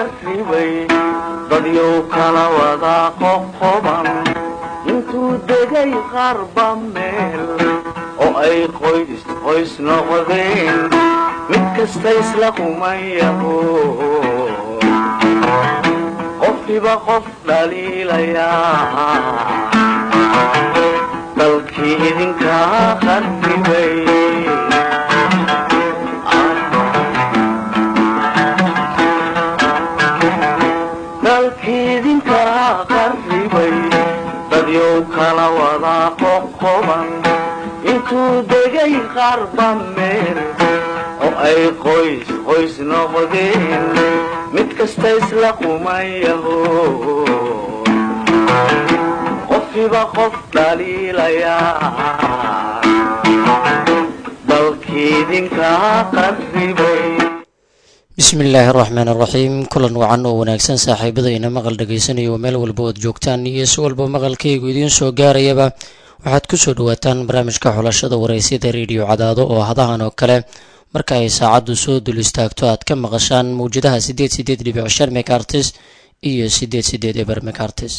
qarribay dadyow kala wada qoqoban intuu degay qarba meel oo ay qoys qoys noqdeen mid kasta isla kumayaho qofkiba qof dhaliilayaa dalkii idinkaa qarribay dalkiidinkaa qarribay dadyow kala wada qoqoban intuu degay qarba meel oo ay qoys qoys noqdeen mid kasta isla kumayaho qofkiba qof dhaliilayaa dalkiidinkaa qarribay bismi illaahi araxmaan araxiim kulan wacan oo wanaagsan saaxiibadayna maqal dhagaysanayo oo meel walba ood joogtaan iyo si walba maqalkaygu idiin soo gaarayaba waxaad kusoo dhawaataan barnaamijka xulashada waraysyada rediyo cadaado oo hadahan oo kale marka ay saacaddu soo dul istaagto aad ka maqashaan mawjadaha sideed sideed dhibic shan mekartis iyo sideed sideed eber mekartis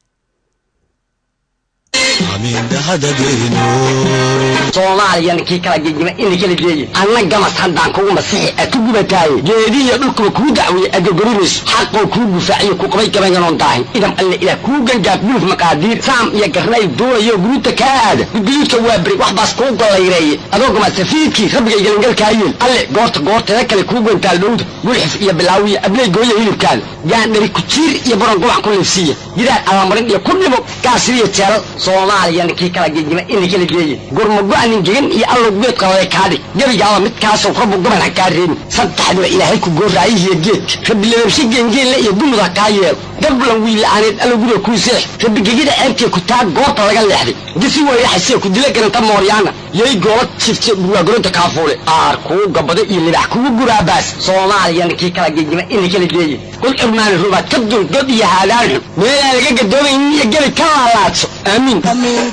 soomaaliyana kii kala gegima ina kala geeye anna gamas haddaan kugu masixi aad ku gubataaye geedihiyo dhulkuba kuu dacweeye agogorinayso xaqoo kuu gufaaciyo ku qabay gabayganon daahin idam alle ilaah kuu gangaaf guluf maqaadiir saam iyo garnay duulayo guruuta kaa aada gudguduudka waa beri wax baas kuu gollayreeye adoo gama safiidkii rabbigay gelangalkaayeen alle goorta goorteeda kale kuu gantaal dhowda gulxif iyo bilaawiya abley gooya hilibkaada gaandhari kujiir iyo baron gubac ku liifsiiya gidaar alamarin iyo ku dhimo gaasiriyo jeelal soomaaliyana kii kala gegima ina kala geeye gurmago-anin gegan iyo allow geed qalale kaadhig gebigaaba midkaasoo rabbu gaban ha kaa reebin saddexdiba ilaahay ku gooraayihiyo geedka rabbilababshe geengeenle iyo dumud ha kaa yeelo gablan wiila'aaneed allow guriga kuu seex rabbigegida ceebtee ku taa goorta laga leexday gisi wayraxasee ku dila garanta mooryaana yay goola jifte burwaagoronta kaafuule aar kuu gabado iyo libax kugu guraabaas soomaaliyana kii kala gegima ina kala geeye kul cirmaani rubaad ka dul god iyo haadaan xun meelaan laga gadoomaynin iyo gebi ka laalaadso aamiin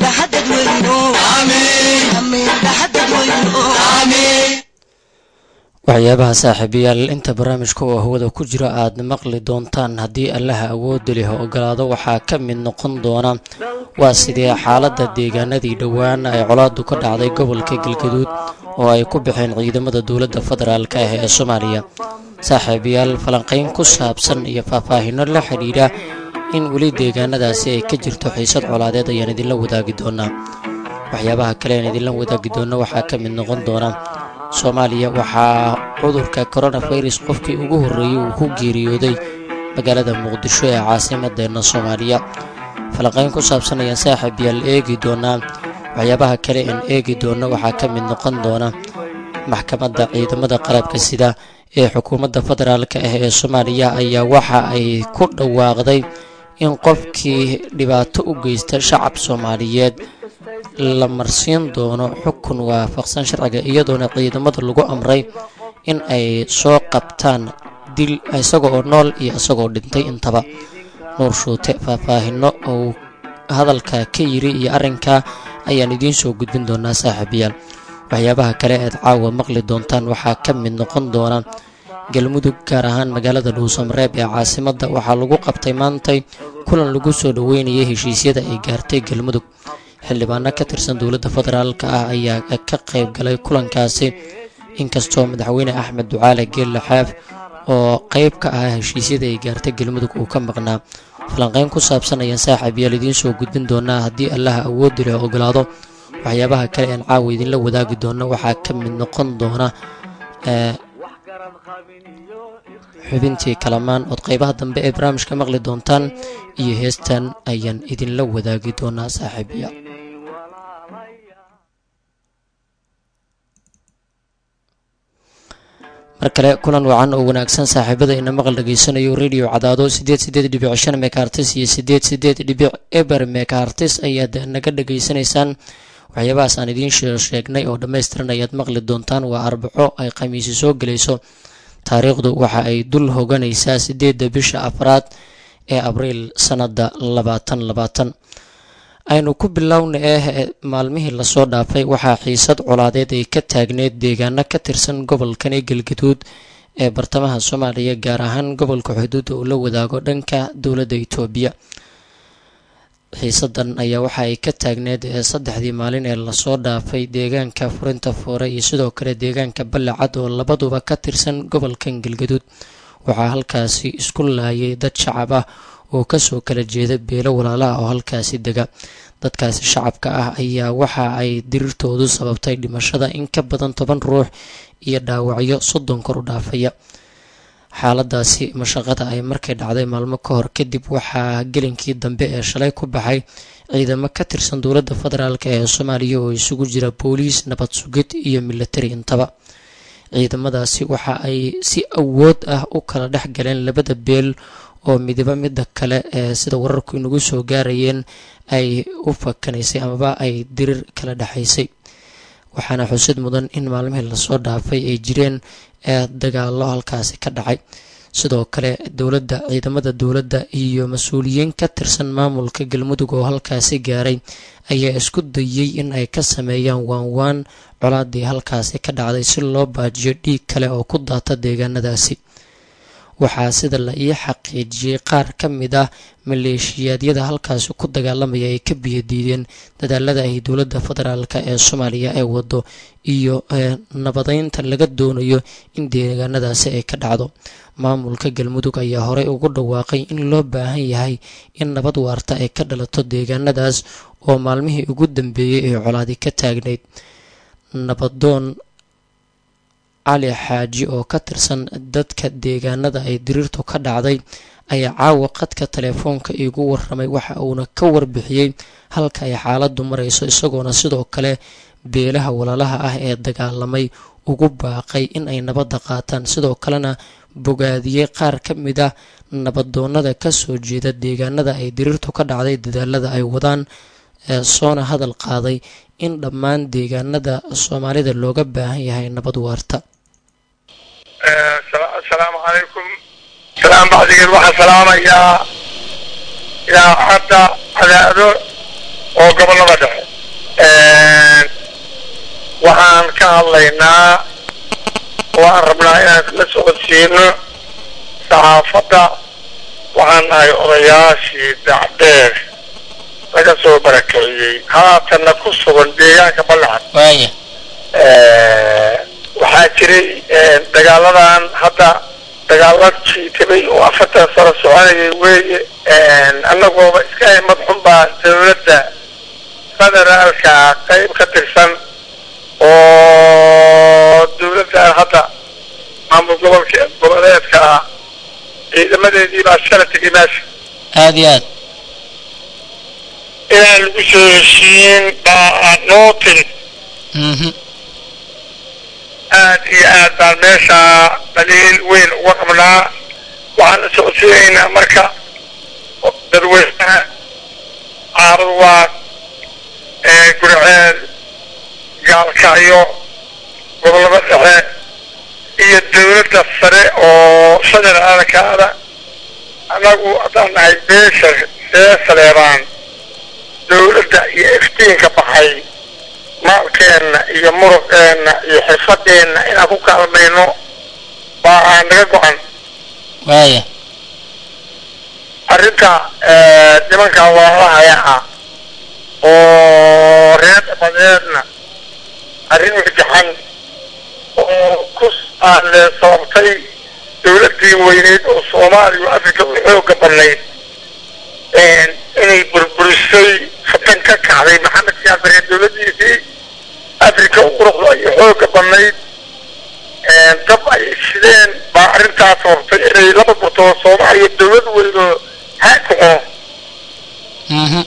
waxyaabaha saaxiibayaal inta barnaamijka oo hawada ku jira aad maqli doontaan haddii allaha awoodda leh ogolaado waxaa ka mid noqon doona waa sidee xaaladda deegaanadii dhowaan ay colaadu ka dhacday gobolka galgaduud oo ay ku baxeen ciidamada dowladda federaalk ah ee soomaaliya saaxiibayaal falanqayn ku saabsan iyo faahfaahino la xidhiidha in weli deegaanadaasi ay ka jirto xiisad colaadeed ayaan idinla wadaagi doonaa waxyaabaha kale aan idinla wadaagi doona waxaa ka mid noqon doona soomaaliya waxaa cudurka coronavirus qofkii ugu horreeyey uu ku geeriyooday magaalada muqdisho ee caasimadeenna soomaaliya falanqayn ku saabsan ayaan saaxiib yaal eegi doonaa waxyaabaha kale aan eegi doona waxaa ka mid noqon doona maxkamadda ciidamada qalabka sida ee xukuumadda federaalk ah ee soomaaliya ayaa waxa ay ku dhawaaqday in qofkii dhibaato u geysta shacab soomaaliyeed la marsiin doono xukun waafaqsan sharciga iyadoona ciidamada lagu amray in ay soo qabtaan dil isaga oo nool iyo isagoo dhintay intaba nuur shuute faahfaahino uu hadalka ka yiri iyo arrinka ayaan idiin soo gudbin doonaa saaxiibayaal waxyaabaha kale aad caawa maqli doontaan waxaa ka mid noqon doona galmudug gaar ahaan magaalada dhuusamareeb ee caasimadda waxaa lagu qabtay maantay kulan lagu soo dhaweynayay heshiisyada ay gaartay galmudug xildhibaano ka tirsan dowladda federaalk ah ayaa ka qayb galay kulankaasi inkastoo madaxweyne axmed ducaale geelle xaaf oo qayb ka ah heshiisyada ay gaartay galmudug uu ka maqnaa falanqeyn ku saabsan ayaan saaxiib yaal idiin soo gudbin doonaa haddii allaha awoodi leh ogolaado waxyaabaha kale aan caawa idinla wadaagi doono waxaa ka mid noqon doona xubintii kalamaan ood qaybaha dambe ee barnaamijka maqli doontaan iyo heestan ayaan idinla wadaagi doonaa saaxiibayaal mar kale kulan wacan oo wanaagsan saaxiibada ina maqal dhageysanayo radio cadaado sideed sideed dhibic shan mekartis iyo sideed sideed dhibic eber mekartis ayaad naga dhageysanaysaan waxyaabahaas aan idiin sheegnay oo dhammaystiran ayaad maqli doontaan waa arbaco ay khamiisi soo gelayso taariikhdu waxa ay dul hoganaysaa sideedda bisha afraad ee abriil sanada labaatan labaatan aynu ku bilowna eh maalmihii lasoo dhaafay waxaa xiisad colaadeed ay ka taagneed deegaano ka tirsan gobolkani galgaduud ee bartamaha soomaaliya gaar ahaan gobolka xuduudda uu la wadaago dhanka dowladda itoobiya xiisadan ayaa waxa ay ka taagneed saddexdii maalin ee lasoo dhaafay deegaanka furinta foore iyo sidoo kale deegaanka ballacad oo labaduba ka tirsan gobolkan galgaduud waxaa halkaasi isku laayay dad shacab ah oo kasoo kala jeeda beelo walaalaha oo halkaasi dega dadkaasi shacabka ah ayaa waxa ay dirirtoodu sababtay dhimashada in ka badan toban ruux iyo dhaawacyo soddon kor u dhaafaya xaaladaasi mashaqada ay markay dhacday maalmo ka hor kadib waxaa gelinkii dambe ee shalay ku baxay ciidamo ka tirsan dowladda federaalk ee soomaaliya oo isugu jira booliis nabad sugid iyo militari intaba ciidamadaasi waxa ay si awood ah u kala dhex galeen labada beel oo midiba midda kale ee sida wararku inagu soo gaarayeen ay u fakanaysay amaba ay dirir kala dhexaysay waxaana xusid mudan in maalmihii lasoo dhaafay ay jireen ee dagaalo halkaasi ka dhacay sidoo kale dowladda ciidamada dowladda iyo mas-uuliyiin ka tirsan maamulka galmudug oo halkaasi gaaray ayaa isku dayay in ay ka sameeyaan waanwaan colaadii halkaasi ka dhacday si loo baajiyo dhiig kale oo ku daata deegaanadaasi waxaa sida la ii xaqiijiyey qaar ka mid ah maleeshiyaadyada halkaasi ku dagaalamaya ay ka biyadiideen dadaalada ay dowladda federaalk ee soomaaliya ee wado iyo nabadeynta laga doonayo in deegaanadaasi ay ka dhacdo maamulka galmudug ayaa horey ugu dhawaaqay in loo baahan yahay in nabad waarta ay ka dhalato deegaanadaas oo maalmihii ugu dambeeyey ee colaadi ka taagnayd nabadoon cali xaaji oo ka tirsan dadka deegaanada ay diriirtu ka dhacday ayaa caawa qadka telefoonka iigu waramay waxa uuna ka warbixiyey halka ay xaaladdu marayso isagoona sidoo kale beelaha walaalaha ah ee dagaalamay ugu baaqay in ay nabadda qaataan sidoo kalena bogaadiyey qaar ka mid ah nabadoonada kasoo jeeda deegaanada ay diriirtu ka dhacday dadaalada ay wadaan ee soona hadal qaaday in dhammaan deegaanada soomaalida looga baahan yahay nabad waarta asalaamu calaykum salaam bacdigeed waxaan salaamayaa idaacadda cadaado oo gobollada dhexe waxaan ka hadlaynaa oo aan rabnaa inaan la socodsiino saxaafadda waxaan nahay odayaashii dacdheer laga soo barakeeyey haatanna ku sugan deegaanka ballacan waaya waxaa jiray dagaaladan hadda dagaala jiitabay oo afartan sano soconayay weeye annagooba iska himad xun baa dawladda federaalka qayb ka tirsan oo dawladdan hadda maamul gobolka goboleedka ah ciidamadeedii baa shala tegay meesha aada iyo aad inaan lagu soo heshiin baa noo timid mhm aad iyo aad baan meesha dhaliil weyn uga qabnaa waxaan la socodsiinaynaa marka dadweynaha caarudwaad ee gurceel gaalkacyo gobollada dhexe iyo dawladda sare oo federaalkaada annagu haddaan nahay beesha see saleebaan dawladda iyo iftiinka baxay maalkeenna iyo muruqeenna iyo xirfadeenna inaan ku kaalmayno baa aan naga go-an waaya arrinta nimanka waalahaya ah oo reer dhabadeedna arrin wixjaxan oo ku aale sababtay dawladdii weyneyd oo soomaaliya oo afrika u xooga badnayd inay burburisay fatan ka kacday maxamed siyaasare dawladdiisii afrika u quruxda iyo xooga badnayd dab ay shideen baa arrintaas sababtay inay laba gurtoo soomaaliya dawlad weydo haakaco mhm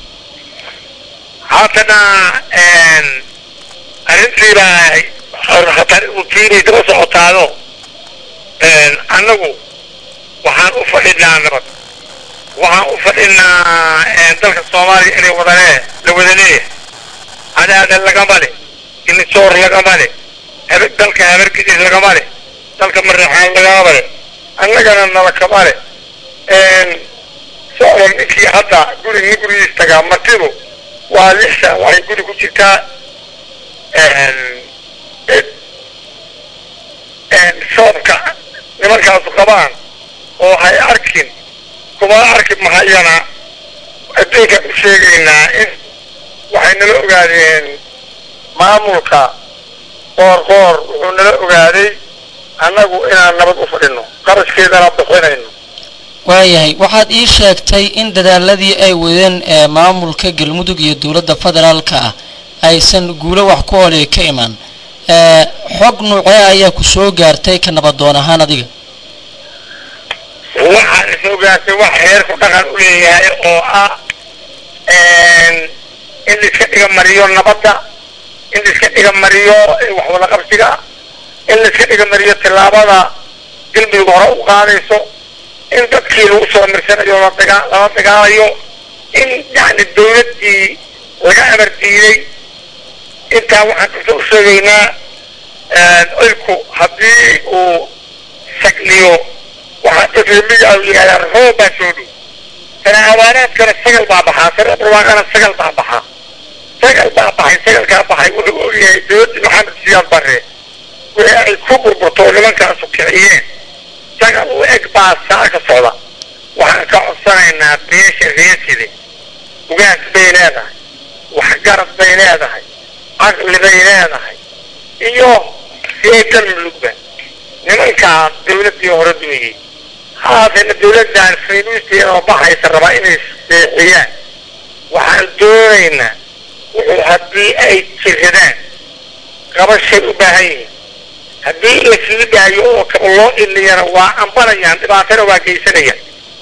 haddana arrintiibaa hatar utiinay daba socotaado annagu waxaan u fadhinaa nabad waxaan u fadhinaa dalka soomaaliya inay wadanee la wadalee hadaada lagama le inisoor lagama le habe dalka habargidis lagama le dalka mareexaan lagama le annagana nala kama le socdan ninkii hadda guri nin gurigiis tagaa martidu waa lix saac waxay guri ku jirtaa soomka nimankaasu qabaan oo hay arkin kuma arki mahayana adduunka u sheegaynaa in waxay nala ogaadeen maamulka qoor qoor wuxuu nala ogaaday annagu inaan nabad u fadhino qarashkeedana bixinayno waayahay waxaad ii sheegtay in dadaaladii ay wadeen ee maamulka galmudug iyo dowladda federaalka ah aysan guulo wax ku oolay ka imaan ee xog nuucee ayaa ku soo gaartay ka nabadoon ahaan adiga waxaan is ogaatay wax heerku dhaqan u leeyahay oo ah in laiska dhiga mariyo nabadda in laiska dhiga mariyo wax wada qabsiga in laiska dhiga mariyo tillaabada galmudug hore u qaadayso in dadkii lagu soo mirsanayo la dagaa lala dagaalayo in yacni dawladdii laga amar diiday intaa waxaan dadka u sheegaynaa cilku haddii uu sagniyo waxaa dadremiga u yidhahdaan roob baa soo dhow sana awaanaadkana sagal baa baxaa sana barwaaqana sagal baa baxaa sagal baa baxay sagalkaa baxay wuxuu ogyahay dawladdii maxamed siyaad barre wixii ay ku burburto oo nimankaasu kiciyeen sagal u eg baa saa ka socda waxaan ka codsanaynaa beesha reeside ugaas bay leedahay waxgarad bay leedahay caqli bay leedahay iyo see galmudugba nimankaa dawladdii hore dumiyey haatana dawladdan faynuusteeda oo baxaysa rabaa inay seexiyaan waxaan doonaynaa wuxuu haddii ay jiradaan qabashay u baahan yihiin haddii la sii daayo oo kaba loo iliyana waa ambanayaan dhibaatana waa geysanayaan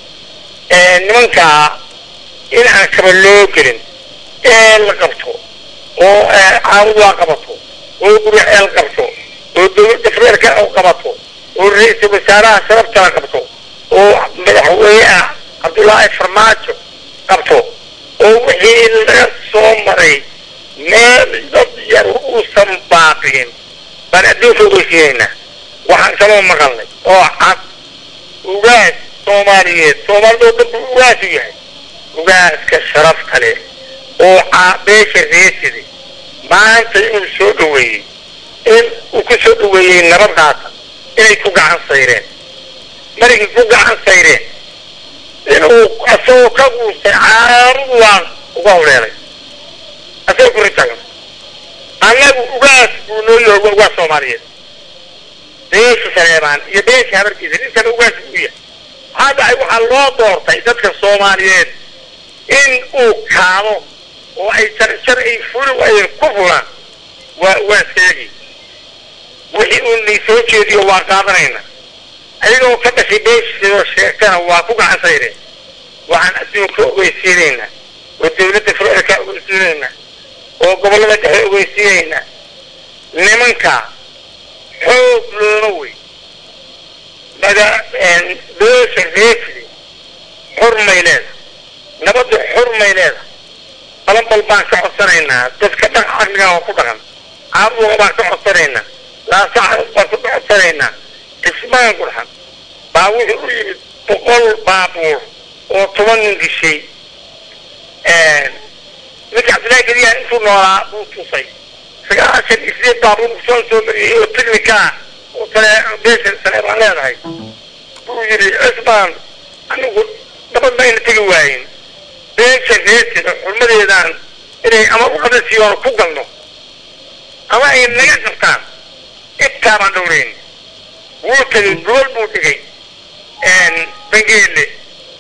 nimankaa in aan kaba loo gelin ee la qabto oo caawud waa qabato oo guriceel qabto oo dawladda federaalka u qabato oo ra-iisul wasaaraha sharabta la qabto oo madaxweyneha cabdullaahi farmaajo qabto oo wixii laga soo maray meel dad yar uusan baaqin baan adduunka ogeysiinaynaa waxaan kaloo maqalnay oo cad ugaas soomaaliyeed soomaalida oo dhan buu ugaasu yahay ugaaska sharafta leh oo beesha reesida maanta inuu soo dhaweeyey in uu ku soo dhaweeyey nabadaasa inay ku gacan sayreen markay ku gacan sayreen inuu asagoo ka guustay caarudu waan uga howleelay asagoo kuri tagan annagu ugaas buu noo yahay waa ugaas soomaaliyeed beesha saleebaan iyo beesha habarkiisa ninkana ugaas buu yahay maxaa dhacay waxaa loo doortay dadka soomaaliyeed in uu kaado oo ay jarjar ay fuli waayeen ku fulaan waa waa seegi wixii uu nii soo jeediyo waa qaadanayna ayagoo ka dhashay beeshiisoo sheegtana waa ku gacan sayreen waxaan adduunka ogeysiinaynaa oo dawladda federaalka ogeysiinaynaa oo gobollada dhexe ogeysiinaynaa nimanka xoog looma wey maga beesha reefdi xurmay leedahay nabadda xurmay leedahay balanbal baan ka codsanaynaa dadka dhaq caqliga oo ku dhaqan caabuqa baan ka codsanaynaa laasaca baan ku codsanaynaa cismaan gurxan baa wuxuu u yimid boqol baabuur oo toban nin dishay ninka cabdillahi gediyaha intuu noolaa buu tusay sagaashan iyo sideed baabuur soo soo mariyey oo technikaa oo tale beesha sale baan leedahay buu yidhi cismaan anigu nabad mayna tegi waayin beesha reesida xurmadeedaan inay ama u qadasiyoon ku galno ama ay naga qabtaan intaa baan dhowrayn wuu tegay gobol buu dhigay bangeele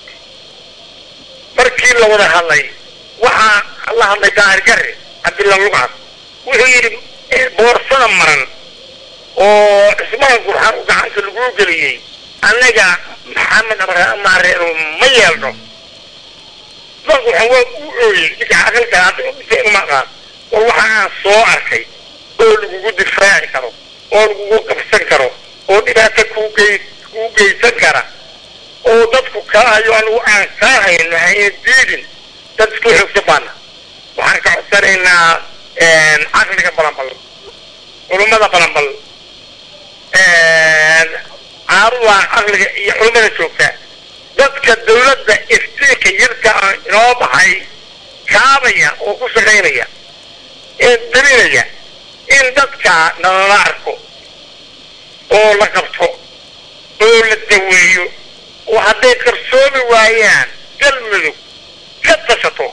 markii la wada hadlay waxaa la hadlay daahir gare cabdilla lugcad wuxuu yidhi boorsada maran oo cismaan gurxan u gacanta laguu geliyey annaga maxamed maareero ma yeelno cismaan gurxan waa u ooyey ninka aqalka hadda dhintay uma aqaan war waxa aan soo arkay oo lagugu difaaci karo oo lagugu qabsan karo oo dhibaato kuu gey kuu geysan kara oo dadku kaa hayo anigu aan kaa hayno hayna diidin dad isku xoogsan baana waxaan ka codsanaynaa caqliga balanbal culummada balanbal caaruda caqliga iyo culummada joogta dadka dawladda iftiinka yarka inoo baxay kaabaya oo ku shaqaynaya ee darinaya in dadka nalala arko oo la qabto oo la daweeyo oo hadday qarsoomi waayaan galmudug ka tashato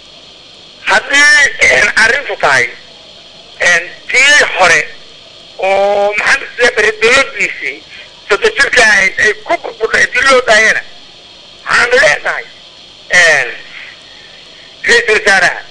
haddii arrintu tahay tii hore oo maxamed sidaa bere dowladiisii sodo jirka ahayd ay ku burbudhay dii loo daayana waxaanu leenahay ra-iisul wasaaraha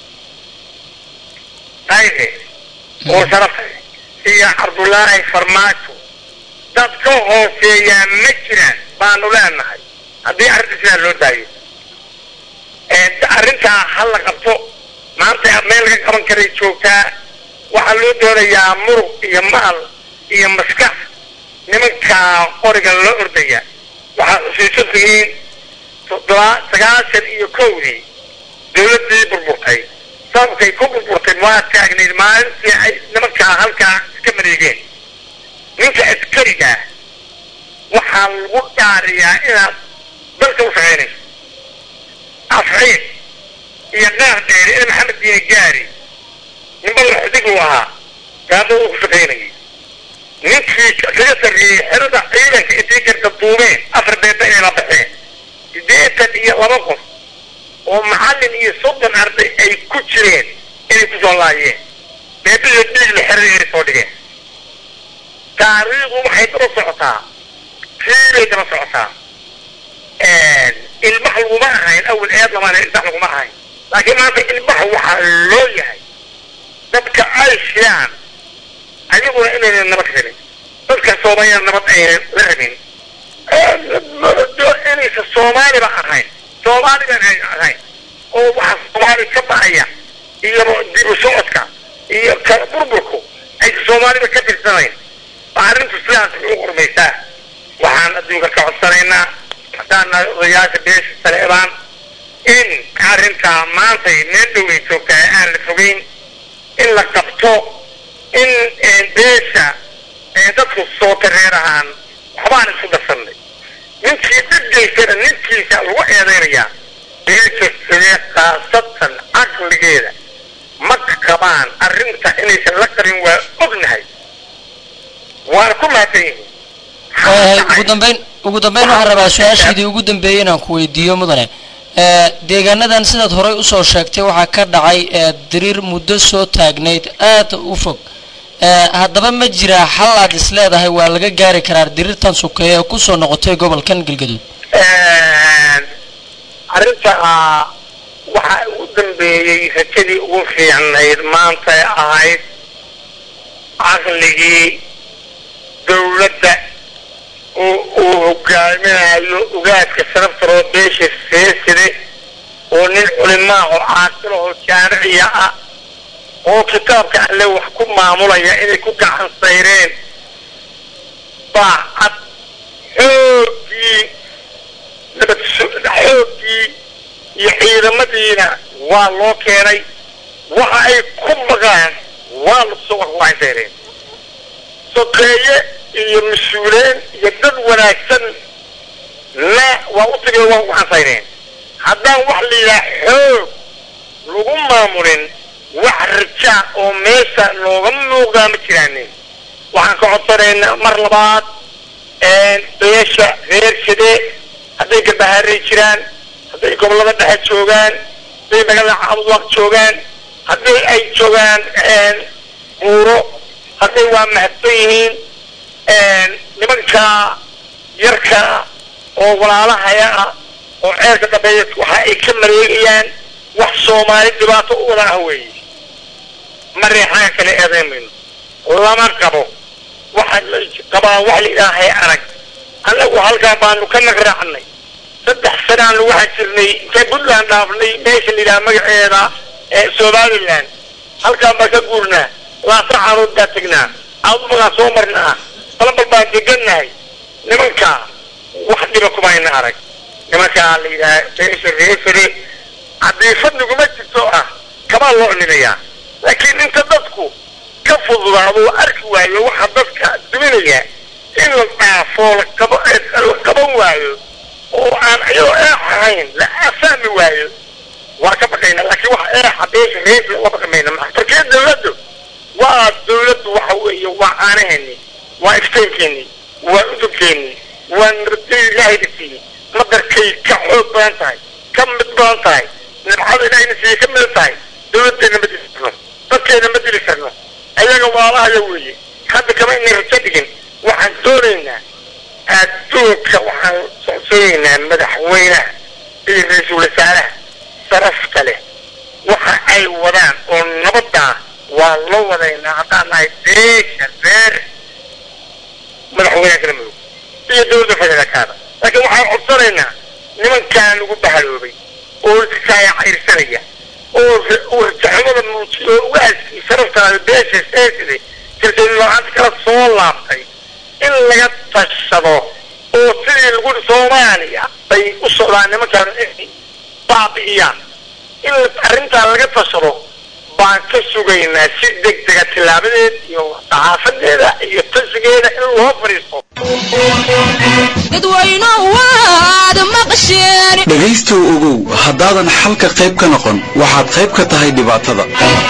qayde oo sharafa iyo cabdullaahi farmaajo dad ka hooseeyaa ma jiraan baanu leenahay haddii arrinta sidaa loo daayo arrintaa ha la qabto maanta meel laga qaban karay joogtaa waxaa loo doonayaa muruq iyo maal iyo maskax nimankaa qoriga loo ordaya waxaa xusuusan tihiin toddoba sagaashan iyo kowdii dawladdii burburtay sababkay ku burburtay waa taagnayd maalintii ay nimankaa halkaa iska mareegeen ninka askariga waxaa lagu dhaariyaa inaad dalka u shaqaynayso afciid iyo qaar dheere in maxamed diine gaari ninba laxdig uu ahaa gaada uu ku shaqaynayay ninkii kaga sarreeyey xerada ciidanka intay garta duumeen afar beeba inay la baxeen siddeetan iyo laba qof oo macallin iyo soddon arday ay ku jireen inay ku soo laayeen beebada dhiigla xerada inay soo dhigeen taariikhdu waxay daba socotaa fiibay daba socotaa ilmax laguma ahayn awal eed lamaan ilmax laguma ahayn laakiin maanta ilmax waxaa loo yahay dadka ay shiyaan ayaguna inaynan nabad rabin dadka soomaaliya nabad aynan la rabin inaysan soomaaliba ahayn soomaaliban ay ahayn oo waxa soomaali ka ba'aya iyo dib u socodka iyo kala burburku aysan soomaaliba ka tirsanayn arrintu sidaas u qormaysaa waxaan adduunka ka codsanaynaa haddaan odayaasha beesha saleebaan in arrintaa maantay meel dhoway joogtaa aan la fogeyn in la qabto in beesha dadku soo tareer ahaan waxbaan isku darsanay ninkii dhibgaysana ninkiisa lagu eedaynayaa beesha sidee khaasatan caqligeeda ma qabaan arrinta inaysan la qarin waa ognahay waana ku mahadsan yihiin ugu dambeyn ugu dambeyn waxaan rabaa su-aashaydii ugu dambeeyey inaan ku weydiiyo mudane deegaanadan sidaad horey usoo sheegtay waxaa ka dhacay diriir muddo soo taagnayd aada u fog haddaba ma jiraa xal aad is leedahay waa laga gaari karaa diriirtan sukeeye ee kusoo noqotay gobolkan galgaduud arrinta waxaa ugu dambeeyey rajadii ugu fiicnayd maanta ahayd caqligii dawladda uu hogaaminayo ugaadka sharaftaroo beesha seeside oo nin culimaa oo caaqilahoo jaamiciya ah oo kitaabka alle wax ku maamulaya inay ku gacan sayreen baa cad xoogii nabad xooggii iyo ciidamadiina waa loo keenay waxa ay ku baqaan waa lasoo wax ku gacan sayreen sokeeye iyo mas-uuleen iyo dad wanaagsan na waa u tagay waa ku cansayneen haddaan wax la yidhaha xoog lagu maamulin wax rajaa oo meesha looga muuqdaa ma jiraanin waxaan ka codsanaynaa mar labaad beesha reer shide hadday gabahaaray jiraan hadday gobollada dhexe joogaan hadday magaalada cabudwaq joogaan haddii ay joogaan buuro hadday waa mahadsan yihiin nimanka yarka oo walaalahaya ah oo ceerka dambeeya waxa ay ka mareegayaan wax soomaali dhibaato u wada ah weeye ma reexaan kale eedeymayno lama qabo waxa la qabaa wax la ilaahay arag annagu halkaa baanu ka nagraacnay saddex sanaanu waxaa jirnay intay puntland dhaafnay meesha la yidhaha magaceeda ee somaliland halkaan baan ka guurnaa laasa caanood baa tegnaa adumagaan soo marnaa balabal baan degannahay nimankaa wax dhiba kumayna arag nimankaa la yidhaha beesha reefere haddii fadliguma jirto ah kabaa loo nimayaa laakiin inta dadku ka fududaado oo arki waayo waxa dadka duminaya in la dhaafo laqaba la qaban waayo oo aan iyadoo eex ahayn la fahmi waayo waa ka baqayna laakiin wax eexa beesha reefere la baqmayna maa markee dawladdu waa dawladdu waxa weeye waa caanaheeni waa ifteynkeeni waa udubkeennii waa nirday ilaahayna siiyey madarkay ka xoog badan tahay ka mid badan tahay nimcada ilaahayna siiyey ka mid tahay dawladdeena ma dili karno dadkeena ma dili karno ayaga waalahaya weeye hadda kama inay rajo dhigin waxaan doonaynaa adduunka waxaan socsoonaynaa madaxweynaha iyo ra-iisul wasaaraha sarafta leh waxa ay wadaan oo nabaddaa waa loo wadaynaa haddaan nahay beesha reer madaxweynaha kala mudug iyo dowladda federaalkaada laakiin waxaan codsanaynaa nimankaan lagu bahaloobay oo iskaaya cayrsanaya oo oo rajaxumada muujiyo oo waaskii sharaftaada beesha seesiday kalsooni la-aanta kala soo laabtay in laga tashado oo sidii lagu soomaaliya bay u socdaan nimankaan inay baabi'iyaan in arrintaa laga tashado baan ka sugaynaa si degdega tilaabadeed iyo saxaafadeeda iyo tashigeeda in loo fadhiisto dhegaystow ogow haddaadan xalka qayb ka noqon waxaad qayb ka tahay dhibaatada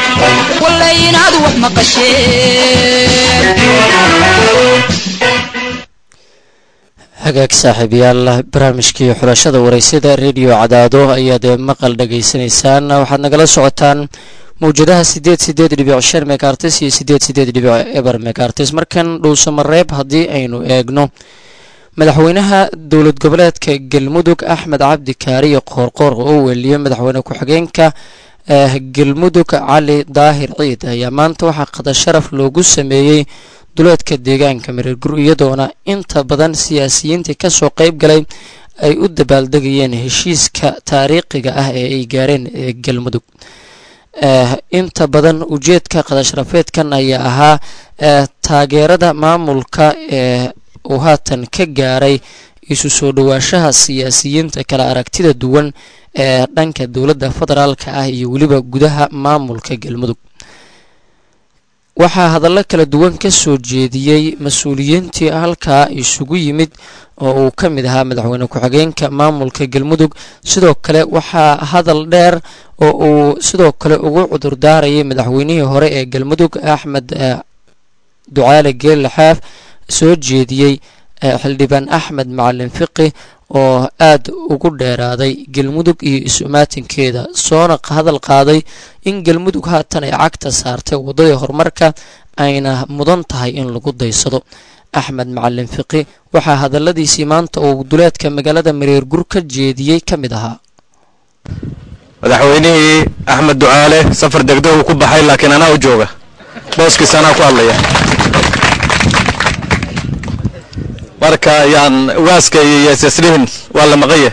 hagaag saaxiibayaal barnaamijkii xulashada wareysada rediyo cadaado ayaad maqal dhagaysanaysaan waxaad nagala socotaan mawjadaha sideed sideed dhibic shan megaartis iyo sideed sideed dhibic eber megaartis markan dhuusamareeb haddii aynu eegno madaxweynaha dowlad goboleedka galmudug axmed cabdi kaariyo qoorqoor oo weliye madaxweyne ku-xigeenka galmudug cali daahir ciid ayaa maanta waxaa qada sharaf loogu sameeyey duleedka deegaanka mareergur iyadoona inta badan siyaasiyiintii kasoo qeyb galay ay u dabaaldegayeen heshiiska taariikhiga ah ee ay gaareen galmudug inta badan ujeedka qadasharafeedkan ayaa ahaa taageerada maamulka ee uu haatan ka gaaray isu soo dhawaashaha siyaasiyiinta kala aragtida duwan ee dhanka dowladda federaalka ah iyo weliba gudaha maamulka galmudug waxaa hadallo kala duwan ka soo jeediyey mas-uuliyiintii halkaa isugu yimid oo uu ka mid ahaa madaxweyne ku-xigeenka maamulka galmudug sidoo kale waxaa hadal dheer oo uu sidoo kale ugu cudurdaarayay madaxweynihii hore ee galmudug axmed ducaale geelle xaaf soo jeediyey xildhibaan axmed macalin fiqi oo aada ugu dheeraaday galmudug iyo isu-imaatinkeeda soona hadal qaaday in galmudug haatan ay cagta saartay waddadii horumarka ayna mudan tahay in lagu daysado axmed macalin fiqi waxaa hadaladiisii maanta uu duleedka magaalada mareergur ka jeediyey ka mid ahaa madaxweynihii axmed ducaale safar degdeg uu ku baxay laakiin anaa u jooga booskiisa anaa ku hadlaya marka yaan waaska iyo yeesaslihin waa la maqanya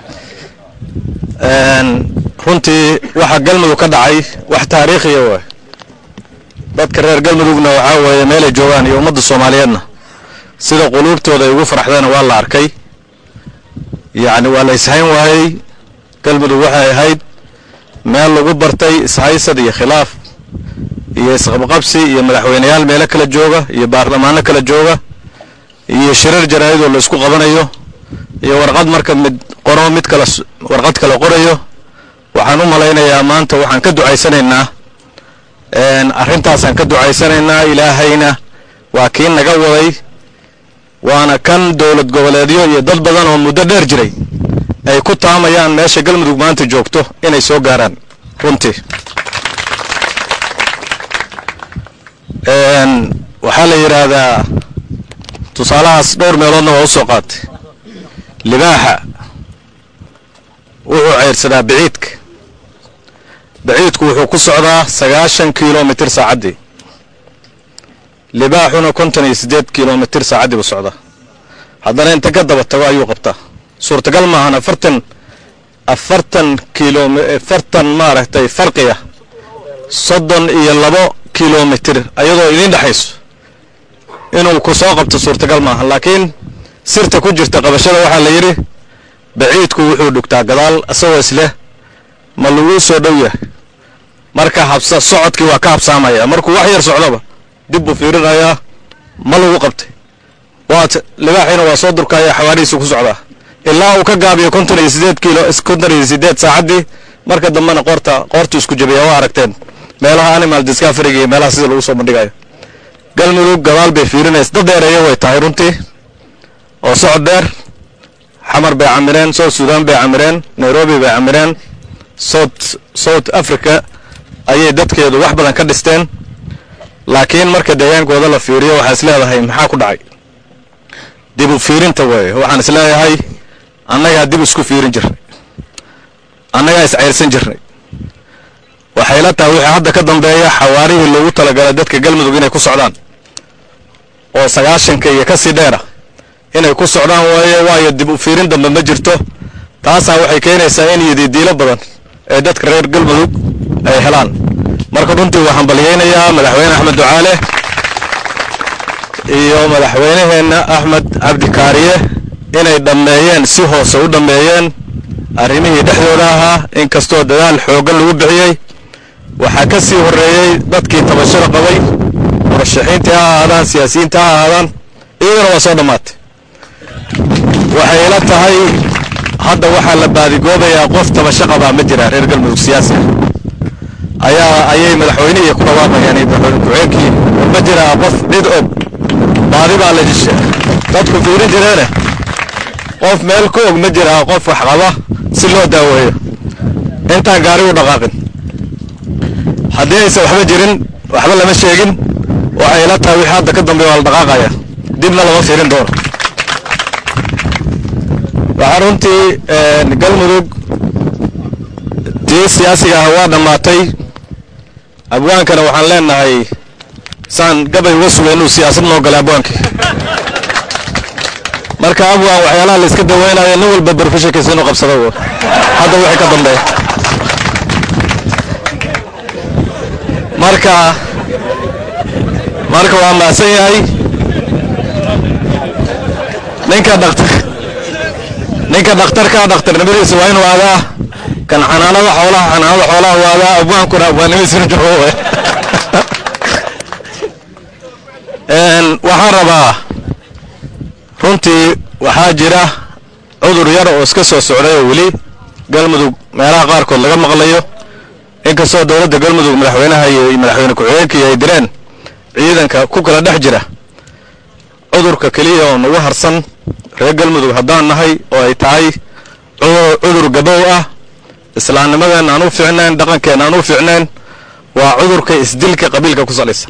runtii waxa galmudug ka dhacay wax taariikhiya waay dadka reer galmudugna waxaa weeye meelay joogaan iyo ummadda soomaaliyeedna sida quluubtooda ay ugu faraxdeena waa la arkay yacni waa la ishayn waayey galmudug waxay ahayd meel lagu bartay ishaysad iyo khilaaf iyo isqabqabsi iyo madaxweyneyaal meelo kala jooga iyo baarlamaano kala jooga iyo shirar jaraa'idoo la isku qabanayo iyo warqad marka mid qoro mid kale warqad kale qorayo waxaan u malaynayaa maanta waxaan ka ducaysanaynaa arrintaasaan ka ducaysanaynaa ilaahayna waa kii naga waday waana kan dowlad goboleedyo iyo dad badan oo muddo dheer jiray ay ku taamayaan meesha galmudug maanta joogto inay soo gaaraan runtii waxaa la yidhaahdaa tusaalahaas dhowr meeloodna waa u soo qaatay libaaxa wuxuu ceyrsadaa baciidka baciidku wuxuu ku socdaa sagaashan kilomitir saacaddii libaaxuna konton iyo siddeed kilomitir saacaddii buu socdaa haddana inta ka daba tago ayuu qabtaa suurtagal maahan afartan afartan kilom afartan maaragtay farqiya soddon iyo labo kilomitir ayadoo idiin dhexayso inuu ku soo qabto suurtagal maaha laakiin sirta ku jirta qabashada waxaa la yidhi baciidku wuxuu dhugtaa gadaal isagoo isleh ma laguu soo dhow yahay marka habsa socodkii waa ka habsaamaya markuu wax yar socdoba dib buu fiirinayaa ma lagu qabtay waat libaaxiina waa soo durkaya xawaarihiisu ku socdaa ilaa uu ka gaabiyo konton iyo sideed kiilo konton iyo sideed saacaddii marka dambena qoorta qoortu isku jabiya waa aragteen meelaha animal discoveryga iyo meelaha sida lagu soo bandhigayo galmudug gadaal bay fiirinaysa dad dheereeya way tahay runtii oo socod dheer xamar bay camireen south sudan bay camireen nairobi bay camireen south south africa ayay dadkeedu wax badan ka dhisteen laakiin marka deegaankooda la fiiriyo waxaa is leedahay maxaa ku dhacay dib u fiirinta weeye waxaan is leeyahay annagaa dib isku fiirin jirnay annagaa is cayrsan jirnay waxay la tahay wixii hadda ka dambeeya xawaarihii loogu talagalay dadka galmudug inay ku socdaan oo sagaashanka iyo ka sii dheera inay ku socdaan waaye waayo dib u fiirin dambe ma jirto taasaa waxay keenaysaa in yididiilo badan ee dadka reer galmudug ay helaan marka runtii waxaan balyaynayaa madaxweyne axmed ducaale iyo madaxweyneheenna axmed cabdi kaariye inay dhammeeyeen si hoose u dhammeeyeen arrimihii dhexdooda ahaa inkastoo dadaal xooggan lagu bixiyey waxaa ka sii horreeyey dadkii tabashada qabay murashaxiintii ha ahaadaan siyaasiyiinta ha ahaadaan iyagana waa soo dhammaatay waxay ila tahay hadda waxaa la baadigoobayaa qof tabasho qabaa ma jira reer galmudug siyaasi ah ayaa ayay madaxweynihii ku dhawaaqayaan iyo madaxweyne ku-xigeenkii ma jiraa qof cid og baadi baa la jisha dadku fiirin jireene qof meel ku og ma jiraa qof wax qaba si loo daaweeyo intaan gaari u dhaqaaqin haddii aysan waxba jirin waxba lama sheegin waxay ila tahay wixii hadda ka dambeeya waa la dhaqaaqaya dibna lama fiirin doono waxaa runtii galmudug tii siyaasiga ah waa dhammaatay abwaankana waxaan leenahay saan gabay uga sugay inuu siyaasad noo galay abwaankii marka abwaan waxyaalaha la iska daweynayo nin walba barfishankiisa inuu qabsado w hadda wixii ka dambeeya marka marka waa mahadsan yahay ninka dhaktar ninka dhakhtarka dhakhtarnimadiisa waa inuu aadaa kan xanaanada xoolaha xanaanada xoolaha waa aadaa abwaankuna abwaannimadiisina jiro waxaan rabaa runtii waxaa jira cudur yar oo iska soo socday oo weli galmudug meelaha qaarkood laga maqlayo inkastoo dowladda galmudug madaxweynaha iyo madaxweyne ku-xigeenkii ay direen ciidanka ku kala dhex jira cudurka keliya oo nagu harsan reer galmudug haddaan nahay oo ay tahay cudur gabow ah islaamnimadeen aan u fiicnayn dhaqankeen aan u fiicnayn waa cudurka isdilka qabiilka ku salaysan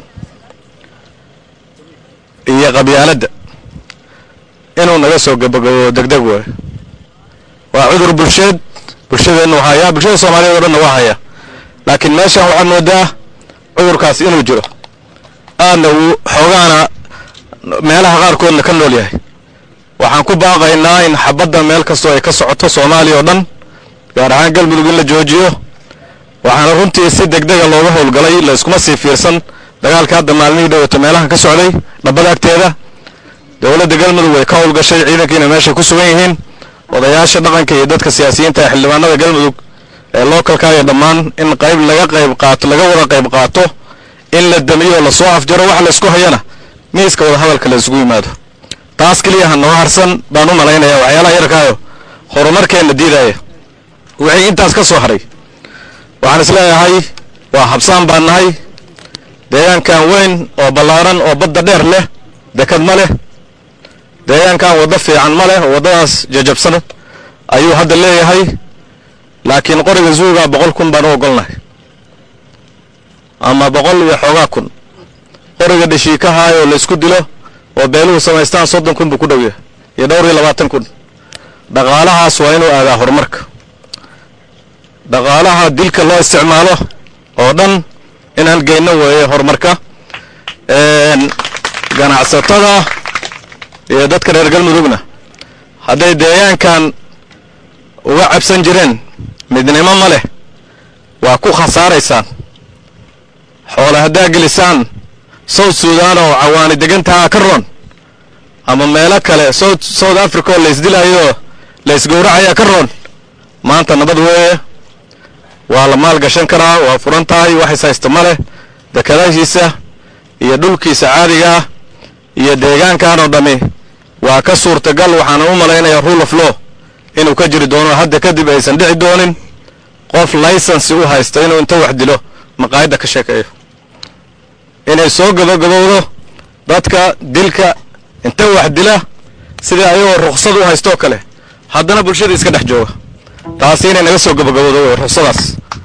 iyo qabyaaladda inuu naga soo gabagabo degdeg waayo waa cudur bulsheed bulshadeennu hayaa bulshada soomaaliyeed o dhanna waa haya laakiin meeshaan waxaad moodaa cudurkaas inuu jiro aadna uu xoogaana meelaha qaarkoodna ka nool yahay waxaan ku baaqaynaa in xabadda meel kastoo ay ka socoto soomaaliya oo dhan gaar ahaan galmudug in la joojiyo waxaana runtii si degdega looga howlgalay la iskuma sii fiirsan dagaalka hadda maalmihii dhowata meelahan ka socday dhabbada agteeda dowladda galmudug way ka howlgashay ciidankiina meeshay ku sugan yihiin odayaasha dhaqanka iyo dadka siyaasiyiinta ee xildhibaanada galmudug ee lookalkaayo dhammaan in qayb laga qayb qaato laga wada qayb qaato in la damiyo lasoo afjaro wax laysku hayana miiska wada hadalka la isugu yimaado taas keliya ha noo harsan baan u malaynaya waxyaalaha yarkaayo horumarkeenna diidaya wixii intaas ka soo haray waxaan isleeyahay waa habsaan baan nahay deegaankan weyn oo ballaaran oo badda dheer leh dekad ma leh deegaankan waddo fiican ma leh oo waddadaas jajabsan ayuu hadda leeyahay laakiin qoriga zuuga boqol kun baan u ogolnahay ama boqol iyo xoogaa kun qoriga dhashiikahaay oo la isku dilo oo beeluhu samaystaan soddon kun buu ku dhow yahay iyo dhowr iyo labaatan kun dhaqaalahaas waa inuu aadaa horumarka dhaqaalaha dilka loo isticmaalo oo dhan inaan geyno weeye horumarka ganacsatada iyo dadka reer galmudugna hadday deegaankan uga cabsan jireen midnimo ma leh waa ku khasaaraysaan xoole haddaa gelisaan south sudan oo cawaani degantaha ka roon ama meelo kale south south africa oo laysdilayo laysgowracayaa ka roon maanta nabad weeye waa la maal gashan karaa waa furan tahay wax is haysta ma leh dekadaashiisa iyo dhulkiisa caadiga ah iyo deegaankan oo dhammi waa ka suurtagal waxaana u malaynayaa rule of law inuu ka jiri doono hadda kadib aysan dhici doonin qof laysansi u haysta inuu inta wax dilo maqaayadda ka sheekeeyo inay soo gabagabowdo dadka dilka inta wax dila sidii ayagoo ruksad u haystoo kale haddana bulshada iska dhex jooga taasi inay naga soo gabagaboodo wey ruksadaas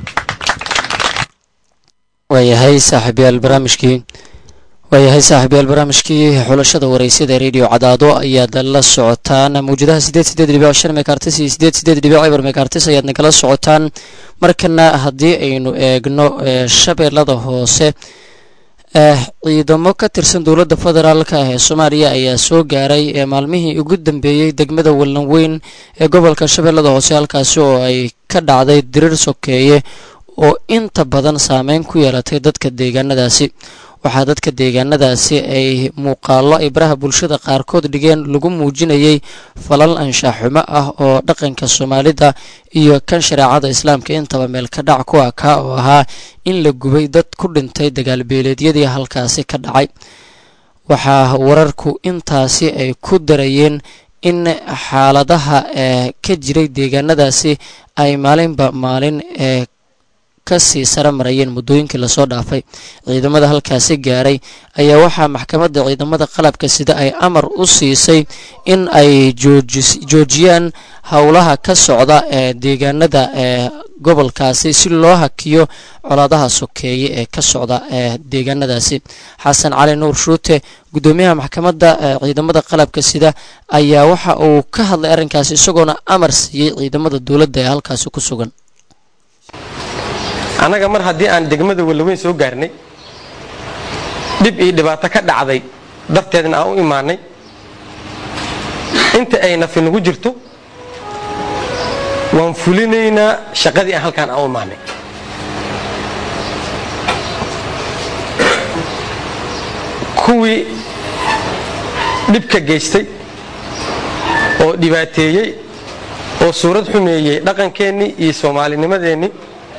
waayahay saaxiibyaal barnaamijkii waayahay saaxiibyaal barnaamijkii xulashada wareysada radio cadaado ayaad la socotaan mawjadaha sideed sideed dhibic shan mekartis iyo sideed sideed dhibic eber mekartis ayaad nagala socotaan markana haddii aynu eegno shabeellada hoose ciidamo ka tirsan dowladda federaalk ee soomaaliya ayaa soo gaaray maalmihii ugu dambeeyey degmada wallan weyn ee gobolka shabeellada hoose halkaasi oo ay ka dhacday diriir sokeeye oo inta badan saameyn ku yeelatay dadka deegaanadaasi waxaa dadka deegaanadaasi ay muuqaallo ay baraha bulshada qaarkood dhigeen lagu muujinayay falal anshaxumo ah oo dhaqanka soomaalida iyo kan shareecada islaamka intaba meel ka dhac ku ah kaa oo ahaa in la gubay dad ku dhintay dagaalbeeleedyadii halkaasi ka dhacay waxaa wararku intaasi ay ku darayeen in xaaladaha ee ka jiray deegaanadaasi ay maalinba maalin ee kasii sare marayeen muddooyinkii lasoo dhaafay ciidamada halkaasi gaaray ayaa waxaa maxkamadda ciidamada qalabka sida ay amar u siisay in ay joojiyaan howlaha ka socda ee deegaanada ee gobolkaasi si loo hakiyo colaadaha sokeeye ee ka socda ee deegaanadaasi xasan cali nuur shuute guddoomiyaha maxkamadda ciidamada qalabka sida ayaa waxa uu ka hadlay arrinkaasi isagoona amar siiyey ciidamada dowladda ee halkaasi ku sugan annaga mar haddii aan degmada wallaweyn soo gaarnay dhib iyo dhibaato ka dhacday darteedna aan u imaanay inta ay nafi nagu jirto waan fulinaynaa shaqadii aan halkaan aan u imaanay kuwii dhibka geystay oo dhibaateeyey oo suurad xumeeyey dhaqankeennii iyo soomaalinimadeennii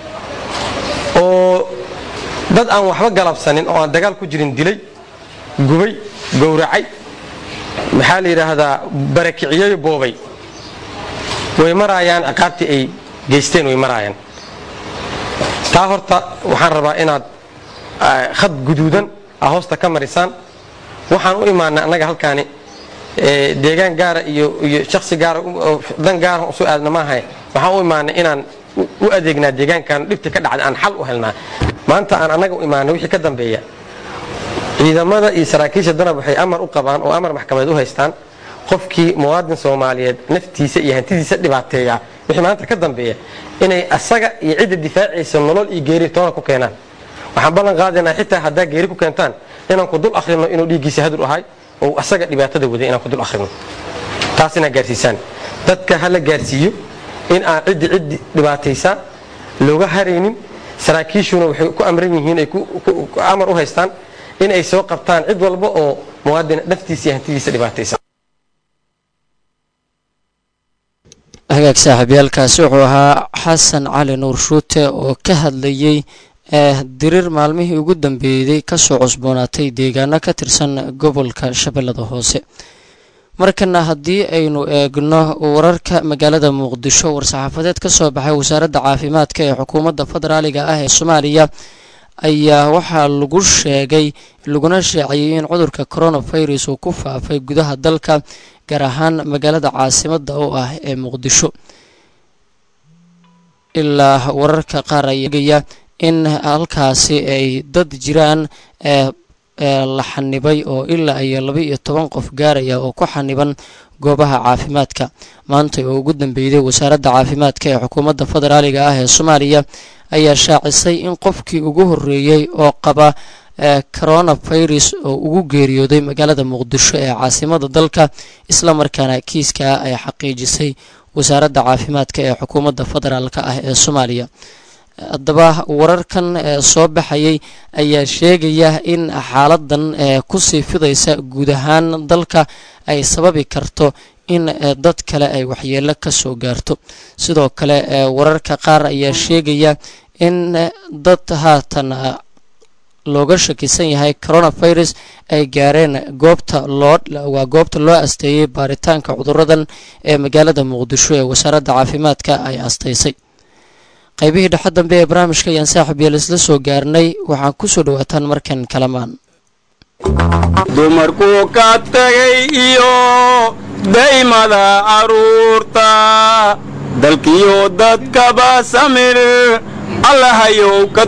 oo dad aan waxba galabsanin oo aan dagaal ku jirin dilay gubay gowracay maxaa la yidhaahdaa barakiciyey boobay way maraayaan ciqaabtii ay geysteen way maraayaan taa horta waxaan rabaa inaad khad guduudan a hoosta ka marisaan waxaan u imaanay annaga halkaani deegaan gaara iyo iyo shaksi gaara dan gaara usoo aadna maahay waxaan u imaanay inaan u adeegnaa deegaankan dhibta ka dhacda aan xal u helnaa maanta aan annaga u imaanay wixii ka dambeeya ciidamada iyo saraakiisha danab waxay amar u qabaan oo amar maxkamadeed u haystaan qofkii muwaadin soomaaliyeed naftiisa iyo hantidiisa dhibaateeya wixii maanta ka dambeeya inay asaga iyo cidda difaacaysa nolol iyo geeri toona ku keenaan waxaan ballan qaadaynaa xitaa haddaa geeri ku keentaan inaan ku dul akhrino inuu dhiiggiisa hadur ahay oo asaga dhibaatada waday inaan ku dul akhrino taas inaad gaarsiisaan dadka ha la gaarsiiyo in aan ciddi ciddi dhibaataysaa looga haraynin saraakiishuna waxay ku amran yihiin ay amar u haystaan in ay soo qabtaan cid walba oo muwaadin naftiisa iyo hantidiisa dhibaataysa hagaag saaxiibyaalkaasi wuxuu ahaa xasan cali nuur shuute oo ka hadlayey diriir maalmihii ugu dambeeyey kasoo cusboonaatay deegaano ka tirsan gobolka shabeellada hoose markana haddii aynu eegno wararka magaalada muqdisho war-saxaafadeed ka soo baxay wasaaradda caafimaadka ee xukuumadda federaaliga ah ee soomaaliya ayaa waxaa lagu sheegay laguna shaaciyey in cudurka coronavirus uu ku faafay gudaha dalka gaar ahaan magaalada caasimadda oo ah ee muqdisho ilaa wararka qaar ayaa eegaya in halkaasi ay dad jiraan la xanibay oo ilaa iyo laba iyo toban qof gaaraya oo ku xaniban goobaha caafimaadka maanta oo ugu dambeeyday wasaaradda caafimaadka ee xukuumadda federaaliga ah ee soomaaliya ayaa shaacisay in qofkii ugu horreeyey oo qaba coronavirus oo ugu geeriyooday magaalada muqdisho ee caasimada dalka islamarkaana kiiskaa ay xaqiijisay wasaaradda caafimaadka ee xukuumadda federaalka ah ee soomaaliya haddaba wararkan soo baxayay ayaa sheegaya in xaaladan kusii fidaysa guud ahaan dalka ay sababi karto in dad kale ay waxyeelo ka soo gaarto sidoo kale wararka qaar ayaa sheegaya in dad haatan looga shakisan yahay coronavirus ay gaareen goobta loo waa goobta loo asteeyey baaritaanka cuduradan ee magaalada muqdisho ee wasaaradda caafimaadka ay asteysay qaybihii dhexe dambe ee barnaamijka ayaan saaxib yeel isla soo gaarnay waxaan kusoo dhawaataan markan kalamaan dumarkuu ka tagay iyo daymada aruurta dalkiyo dadkaba samir allahayow ka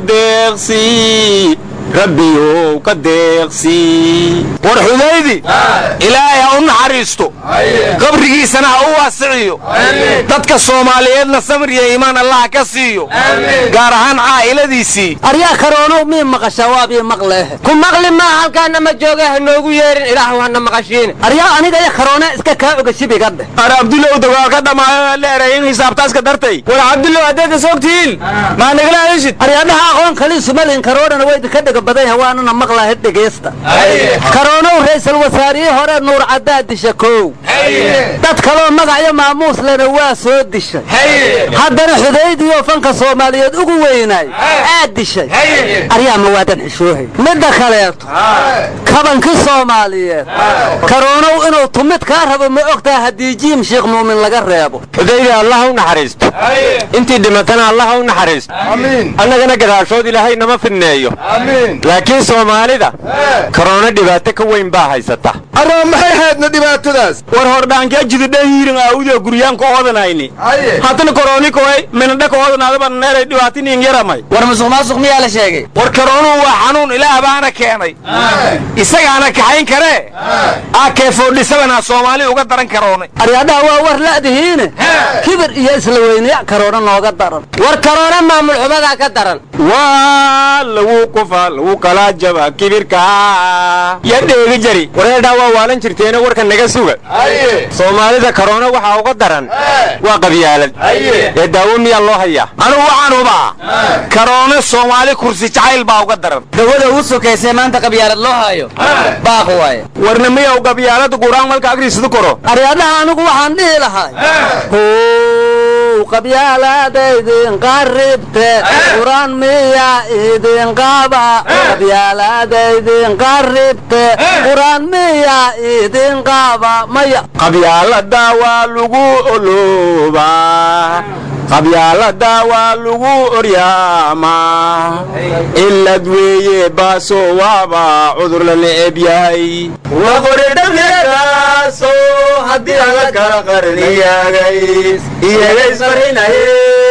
deeqsii rabbiyow ka deeqsii war xudaydi ilaahay ha u naxariisto qabrigiisana ha u waasiciyo dadka soomaaliyeedna samir iyo iimaan allaha ka siiyo gaar ahaan caa'iladiisii aryaa karoonow mii maqashaa waabii maqleehe ku maqli maa halkaana ma jooga ha noogu yeerin ilaahu hana maqashiine aryaa aniga iyo karoone iska kaa oga shibiga dheh ar abdulow dagaal ka dhammaayo la erayin hisaabtaaska dartay war cabdullow haddeed is ogtihiin maa nagala hadashid aryaadhaha aqoon kaliisu malin karoonana way idinka dhiga badan yahay waanana maqlahay dhegaysta karoonow ra'iisul wasaarihii hore nuur caddaa disha kow dad kaloo magacyo maamuus lena waa soo dishay haddana xudaydiyo fanka soomaaliyeed ugu weynaay aad dishay aryaa ma waadan xishoohay midda kaleeto kabankii soomaaliyeed karoonow inuu tumid kaa rabo ma ogtaha haddii jiim sheekh muumin laga reebo xudaydi allah u naxariisto intii dhimatana allah u naxariisto annagana gadaashood ilaahay nama fidneeyo laakiin soomaalida korona dhibaato ka weyn baa haysata arraa maxay haydna dhibaatadaas war hordhaankaa jididha hiirin aawuda guryaan ka odanayni haddana korooni koy minadha ka odanaadaba neeray dhibaatiniin yaramay war musuq maasuq miyaa la sheegay war karoonuhu waa xanuun ilaah baana keenay isagaana kaxayn karee aakeefoodhisabana soomaali uga daran karoonay aryaadhaha waa war la'dihiine kibir iyo isla weyneya karoona nooga daran war karoona maamul xumadaa ka daran waa lagu kufa lagu kala jaba kibirka ya dheegi jari wareedhaa waa waalan jirteena warka naga suga soomaalida korona waxaa uga daran waa qabyaalad ee daawo miyaa loo hayaa anugu waxaan hubaa karoone soomaali kursi jacayl baa uga daran dawada ugu sokaysay maanta qabyaalad loo haayo baaq waaye warna miyaw qabyaalada guraan malka agriisadu koro aryaadhaha anigu waxaan dhihi lahay how qabyaalaadaydin qaribte quraan miya idin qaba qabyaalaadaydin qaribte quraan miya idin qaba maya qabyaalada waa lagu oloobaa qabyaalada waa lagu oryaamaa ilad weeye baaso waaba cudur la neceb yahay waqoridhamyeedaaso haddii ala kala qarniyaagay iyagaysqarinaye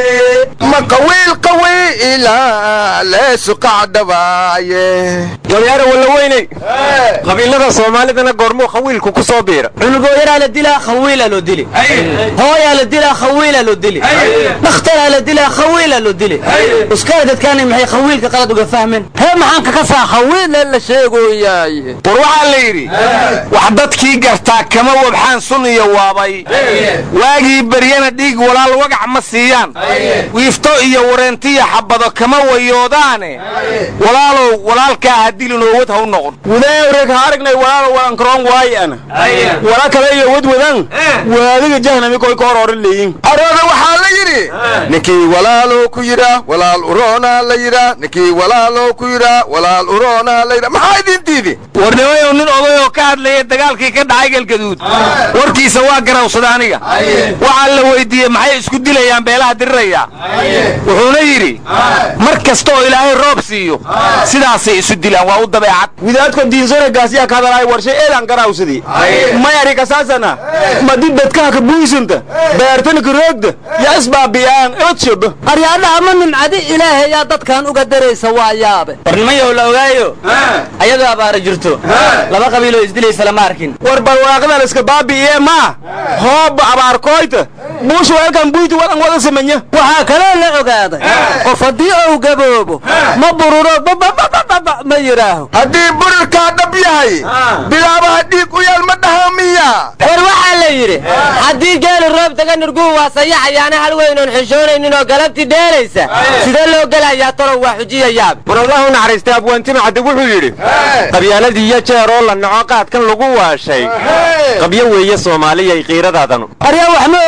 ma qawiil qawiila leesu qacdhabaaye waryaara walla weyney qabiilada soomaalidana goormuu khawiilku ku soo biira cunugooyaraa la dilaa khawiilaa loo dili hooyaa la dilaa khawiilaa loo dili dhakhtaraa la dilaa khawiilaa loo dili uskara dadkaani maxay khawiilka qalad uga fahmeen hee maxaan kaka saa khawiile la sheegoyaay war waxaa la yidhi wax dadkii gartaa kama wabxaan sun iyo waabay waagii beryana dhiig walaal wagac ma siiyaan wiifto iyo wareentiya xabado kama wayoodaane walaalow walaalkaa ha dilin oo wad ha u noqon wadaawreg ha aragnay walaalow walankaroon waayana wala kale iyo wad wadan waadiga jahnami koy ka hor oran leeyin arooda waxaa la yidhi ninkii walaalow ku yidhaa walaal uroona la yidhaa ninkii walaalow ku yidhaa walaal uroona la yidhaa maxaa idintiidi warnimayow nin odayoo ka hadlaya dagaalkii ka dhacay galgaduud warkiisa waa garawsada aniga waxaa la weydiiyey maxay isku dilayaan beelaha diriraya wuxuuna yidhi mar kasta oo ilaahay roob siiyo sidaasay isu dilaan waa u dabeecad widaadko diinsoregaasiyaa ka hadalaay warshay eedaan garawsadii mayari kasaasana madi dadkaha ka buysanta beertana ka roogda ya isbaabiyaan eodshoba aryaadhaha ma nimcadi ilaahay yaa dadkan uga daraysa waa yaabe warnimayow la ogaayo ayadoo abaara jirto laba qabiiloo isdilaysa lama arkin war barwaaqadan iska baabi'iye maa hooba abaarkooyta buusha weelkan buyti wadan wada samanya waxaa kaloo la ogaaday qof haddii uu gaboobo ma bururo bababababa ma yidhaaho haddii burirkaa dhab yahay bilaabaha dhiig u yaal ma dhaha miya war waxaa la yidhi haddii geeli roob taga nurguhu waa sayaxayaana hal weynoon xishoonaynin oo galabtii dheelaysa sidee loo gelayaa tolow waa xujiya yaab war allah u naxariistay abwaantima cadde wuxuu yidhi qabyaaladii iyo jeer oo la naco qaadkan lagu waashay qabyo weeye soomaaliyay qiiradaadanu aryaa wax ma ogida waxaan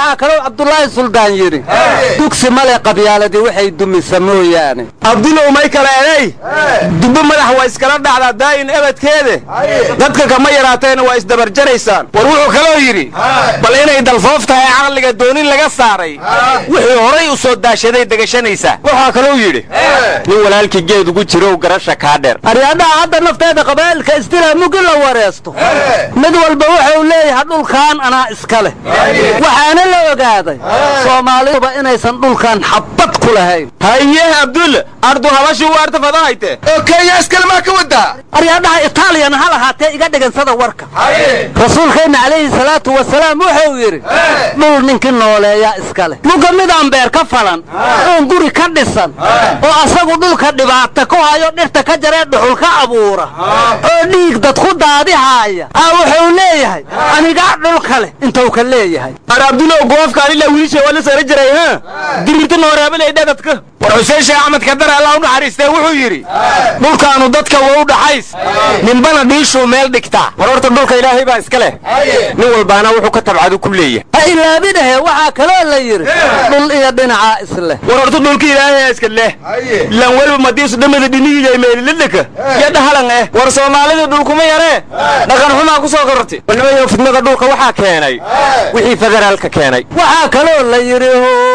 waxaa kaloo cabdulaahi suldaan yidhi dugsi male qabyaaladii waxay dumisa mooyaane abdulow may kale enay dubbo madax waa iskala dhacdaa daa'in ebadkeede dadka kama yaraateena waa isdabarjaraysaan war wuxuu kaloo yidhi bal inay dalfoof tahay caqliga doonin laga saaray wixii horay u soo daashaday degashanaysaa waxaa kaloo yidhi nin walaalkii geed ugu jirow garasha kaa dheer aryaadhaha hadda nafteeda qabaa'ilka istilaa mugi la wareesto mid walba wuxuu leeyahay dhulkan anaa iska leh waxaana la ogaaday soomaaliduba inaysan dhulkan xabbad ku lahayn haye abdul ardu habashii waarta fadahayte oo kenya iskale maa ka wadaa aryaadhaha itaaliyana ha lahaatee iga dhigansada warka rasuulkeenna calayhi salaatu wasalaam wuxuu yidhi dhul ninkii nooleeyaa iska leh muga midaan beer ka falan oon guri ka dhisan oo asagu dhulka dhibaata ku hayo dhirta ka jaree dhuxul ka abuura oo dhiig dad ku daadihaaya aa wuxuu leeyahay anigaa dhulka leh intuu ka leeyahay ar abdulow goofkaan ilaa wiilsha waa la sara jiray ha dirirta nooreebalay dhadadka war xuseen sheekh axmed kadar allah u naxariistee wuxuu yidhi dhulkaanu dadka waa u dhaxays ninbana dhiishuu meel dhigtaa war horta dhulka ilaahay baa iska leh nin walbaana wuxuu ka tabcadu ku leeyahay ha ilaabinahe waxaa kaloo la yidhi dhul iyo dhinacaa isleh war horta dhulka ilaahay iska leh lan welba madiisu dhamada dhinihiyay meelilidhaka iyo dhahalan eh war soomaalida dhulkuma yaree dhaqan xumaa ku soo korortay warnimayo fidnada dhulka waxaa keenay wixii federaalka keenay waxaa kaloo la yidhi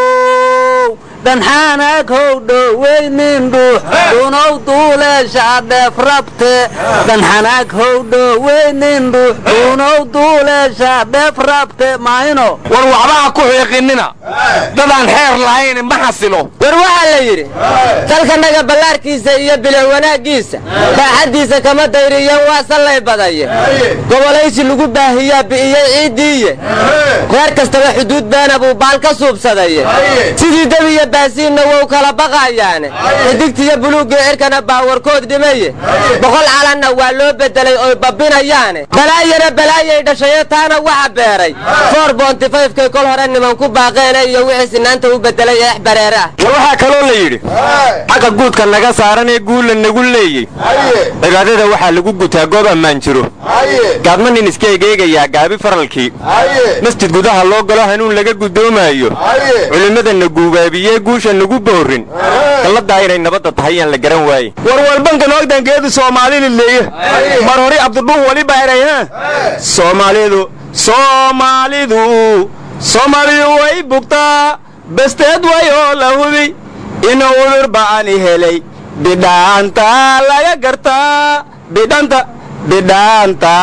how dhanxaanaag how dhoweynin dhuux dhunow duuleesha dheef rabte dhanxanaag how dhoweynin dhuux dhunow duuleesha dheef rabte maayno war waxbaha ku xiiqinina dadaan xeer lahayn ma xasilo war waxaa la yidhi dalkanaga ballaarkiisa iyo bilan wanaaggiisa baaxaddiisa kama dayriyan waa sallay badaye gobolaysi lagu baahiyaa bi'iyey ciiddiiye reer kastaba xuduud beena buu baal ka suubsadaye sidii debiya baasiinna wou kala baqaayaane xidigtiyo buluugga cirkana baawarkood dhimaye boqol calanna waa loo beddelay oy babbinayaane balaayana balaayay dhashaye taana waxa beeray foor boontifayfkay kol hore niman ku baaqeene iyo wixii sinaanta u beddelay eex bareere ah war waxaa kaloo la yidhi xagga guudka naga saaran ee guulla nagu leeyey cibaadada waxaa lagu gutaa goob ammaan jiro gaadma nin iska egeegayaa gaabi faralkii masjid gudaha loo galo hanuun laga gudoomaayo culimmadana guubaabiyee guusha nagu boorin galladaa inay nabadda tahay yaan la garan waaye war walbanka noogdangeedu soomaalida leeye mar hore abdudhuh waliba eray ha soomaalidu soomaalidu soomaalidu way bugtaa besteed wayoo la hubi inuu udur ba'ani helay bidhaanta laga gartaa bidhanta bidhaanta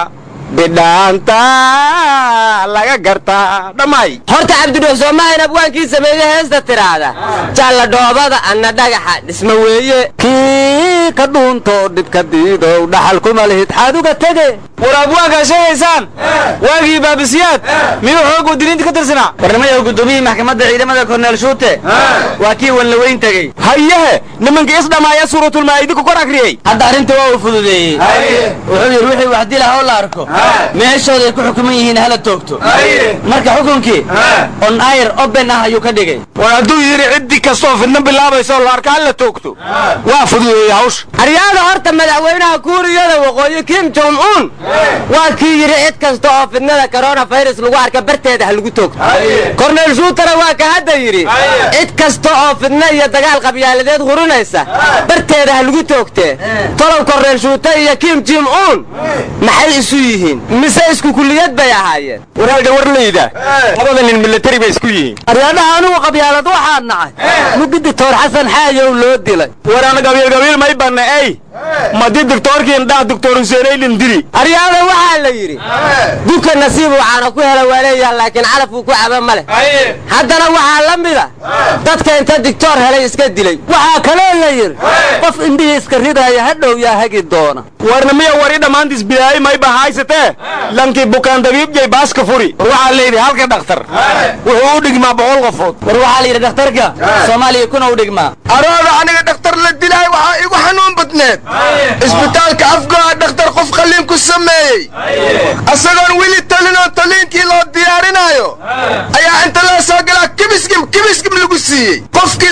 bidhaanta laga gartaa dhammaay horta cabdidhuux soomahan abwaankii sameeye heesta tidhaahda jalla dhoobada anna dhagaxa dhisma weeye kii ka dhuuntoo dhibka diidow dhaxal kuma lihid xaaduga tege war abwaankaa sheegaysaan waagii baabisiyaad miyuu xoog wadiniinta ka tirsanaa warnimayo gudoomiyii maxkamadda ciidamada korneel shuute waa kii wanlaweyn tegey hayehe nimankii isdhamaaya suuratulmaa'idi ku kor akriyey hadda arrinta waa uu fududeeyey wuxuu yidhi wixii wax dilah oo la arko meeshooday ku xukuman yihiin hala toogto marka xukunkii on ayr oben ah ayuu ka dhigay war hadduu yidhi ciddi kastoo fidna bilaabayso la arka hala toogto waa fududeeyey hawsha aryaada horta madaxweynaha kuuriyada waqooyi kim jong un waa kii yidhi cid kasta oo fidnada koronafirus lagu arka barteeda ha lagu toogto korneyl shuutara waa ka hadda yidhi cid kasta oo fidno iyo dagaal qabyaaladeed hurinaysa barteeda ha lagu toogtee tolow korneyl shuuta iyo kim jim un maxay isu yihiin mise isku kulliyad bay ahaayeen waraalga war layda labada nin milatari bay isku yihiin aryaadhaha anigu qabyaalad waxaa nacay mugi dictor xasan xaayow loo dilay waraan gabiil gabiil may banna ey madi dictoorkiin dhaah dictor huseenaylin dili aryaada waxaa la yidhi duka nasiib waxaana ku hela waa leeyaha laakiin calafuu ku caba ma leh haddana waxaa la mida dadka inta dictoor helay iska dilay waxaa kaloo la yidhi qof indhihii iska ridaaya hadhow yaa hagi doona warna miya wari dhammaantiis bidaayay may bahaysatee lankii bukaan dabiibjay baaska furi war waxaa la yidhi halka dhakhtar wuxuu u dhigmaa boqol qofood war waxaa la yidhi dhakhtarka soomaaliya kuna u dhigmaa arooda aniga dhakhtar la dilaay waxaa igu xanuun badneed isbitaalka afgoa dhakhtar qof qalliin ku sameeyey asagoon weli talinoo taliinkii loo diyaarinaayo ayaa inta loo soo galaa kibiskim kibiskim lagu siiyey qofkiis qalliinka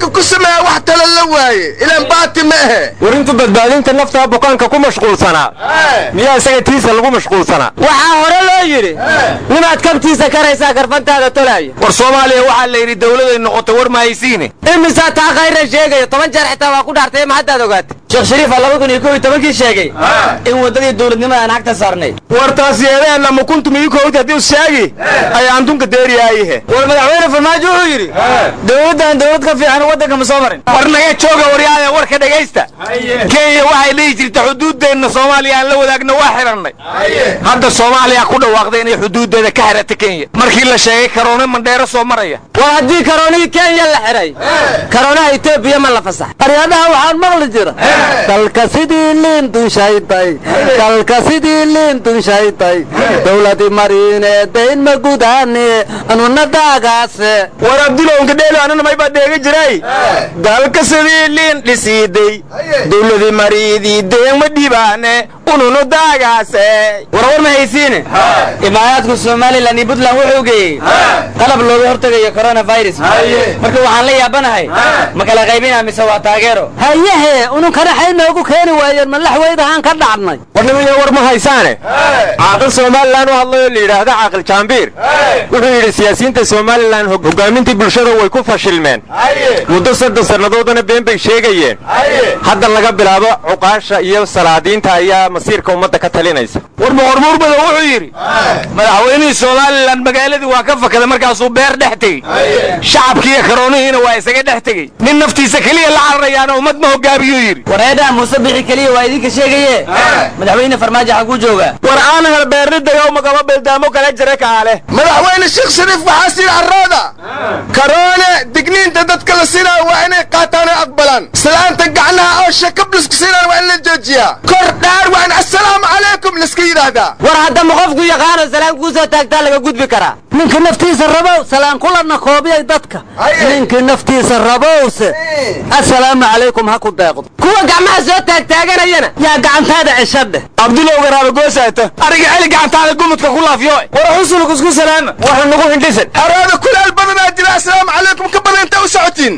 qalliinka ku sameeya wax tala la waaye ilaan baati ma ahe war intu badbaadinta naftaa bukaanka ku mashquulsanaa miyaa isaga tiisa lagu mashquulsanaa waxaa hore loo yidhi nimaad kabtiisa karaysaa garfantaada tolaya war soomaaliya waxaa la yidhi dawladay noqotay war mahaysiine imisaa taa khayra sheegaya toban jeer xitaa waa ku dhaartay ma haddaad ogaatay sheekh shariifa laba kun iyo kow iyo tobankii sheegay in waddadii dowladnimada aan xagta saarnay war taas yeedeen ma kuntum iyo kowdi haddii sheegi ayaan dunka deeriyaayihe war madaxweyne farmaajo wuxuu yidhi dowladdan dowlad ka fiican waddanka ma soo marin war naga jooga waryaada warka dhegaysta kenya waxay dhihi jirta xuduuddeenna soomaaliya aan la wadaagna waa xidhannay hadda soomaaliya ku dhawaaqday inay xuduuddeeda ka xidhata kenya markii la sheegay karoone mandheero soo maraya war haddii karoonihii kenya la xidhay karoonaha etoobiya ma la fasax aryadaha waxaan maqli jira dalka sidii liin dushayday dalka sidii liin dushayday dowladi mariine dayn ma gudaane anuna daagaase war abdulowka dheelo anana may baa dheega jiray dalka sidii liin dhisiiday dowladii mariidii deen ma dhibaane ununu daagaase war war ma haysiine imaaraadku somalilan iyo puntland wuxuu geeyey qalab looga hortegayo coronavirus marka waxaan la yaabanahay ma kala qaybina mise waa taageero hayehe ununkana xay noogu keeni waayeen malaxweydahaan ka dhacnay war nimaya war ma haysaane caaqil somalilan u hadlayoo la yidhaahda caaqil jaambiir wuxuu yidhi siyaasiyiinta somalilan hogaamintii bulshada way ku fashilmeen muddo soddon sannadoodana been bay sheegayeen hadda laga bilaabo cuqaasha iyo salaadiinta ayaa masiirka ummadda ka talinaysa war boqormuurbada wuxuu yidhi madaxweynihii somalilan magaaladii waa ka fakaday markaasuu beer dhex tegey shacabkiiyo karoonihiina waa isaga dhex tegey nin naftiisa keliya la cararayaana ummad ma hogaamiyuu yidhi wareedhaha muuse bixi keliya waa idinka sheegaye madaxweyne farmaajo xaguu joogaa war aan hel beerni dagaw magaba bildaamo kala jira kaale madaxweyne sheekh shariif waxaa sii carraada karoone digniinta dadka la siinaayo waa inay qaataan oo aqbalaan islaanta gacnaha oo shakablisku siinaan waa in la joojiyaa kor dhaar waa in assalaamu calaykum laiska yidhaahdaa war haddama qofku yaqaano salaan kuu soo taagtaa laga gudbi karaa ninka naftiisa rabow salaan kulana koobiyay dadka ninkii naftiisa rabowse assalaamu calaykum ha ku deeqdo kuwa gacmaha soo taagtaaganayana yaa gacantaada ceshadheh abdulow garaaba goosaata ariga celi gacantaada gumudka ku laafiyo war xusulku isku salaama waxa nagu hindhisan araada kulaal badanaa jira assalaamu calaykum ka badan inta u socotiin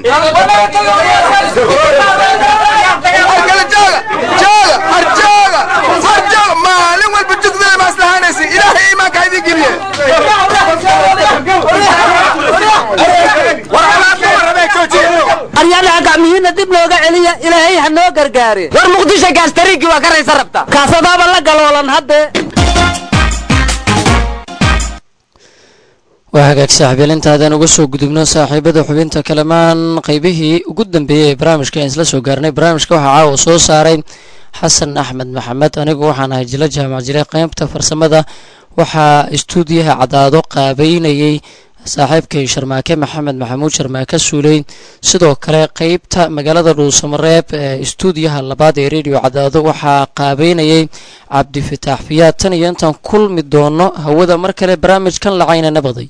arkale jooga jooga har jooga har jooga maalin walba jugdada ma islahaanaysin ilaahay iimaanka ha idin geliye aryadaha gacmihiinna dib nooga celiya ilaahay ha noo gargaare war muqdisho gaastariinkii waa ka raysa rabtaa kaasadaaba la galoolan haddee waa hagaag saaxiibyal intaadaan uga soo gudubno saaxiibada xubinta kalamaan qaybihii ugu dambeeyey ee barnaamijka aan isla soo gaarnay barnaamijka waxaa caawa soo saaray xasan axmed maxamed anigu waxaan ahay jilo jaamac jire qeybta farsamada waxaa istuudiyaha cadaado qaabeynayey saaxiibkay sharmaake maxamed maxamuud sharmaake suuley sidoo kale qeybta magaalada dhuusamareeb ee istuudiyaha labaad ee redio cadaado waxaa qaabeynayey cabdifataax fiyaad tan iyo intaan kulmi doono hawada mar kale barnaamijkan lacayna nabaday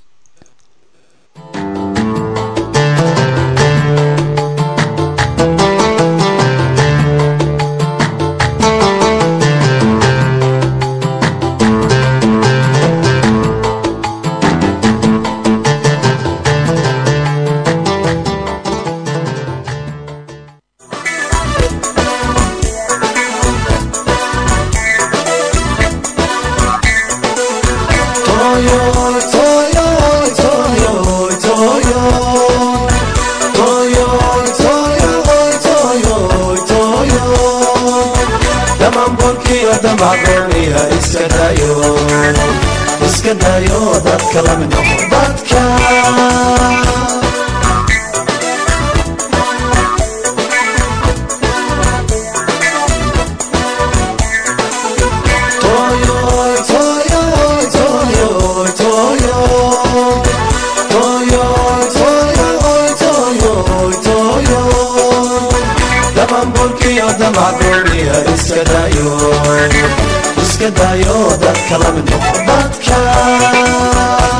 iska dayo dadka lamid noqo dadka Toyoy, toyoy, toyoy, toyoy. Toyoy, toyoy, toyoy, toyoy. Damanburkiyo damacdooniya iska dayo iska dayo dadka lamid noqo dadka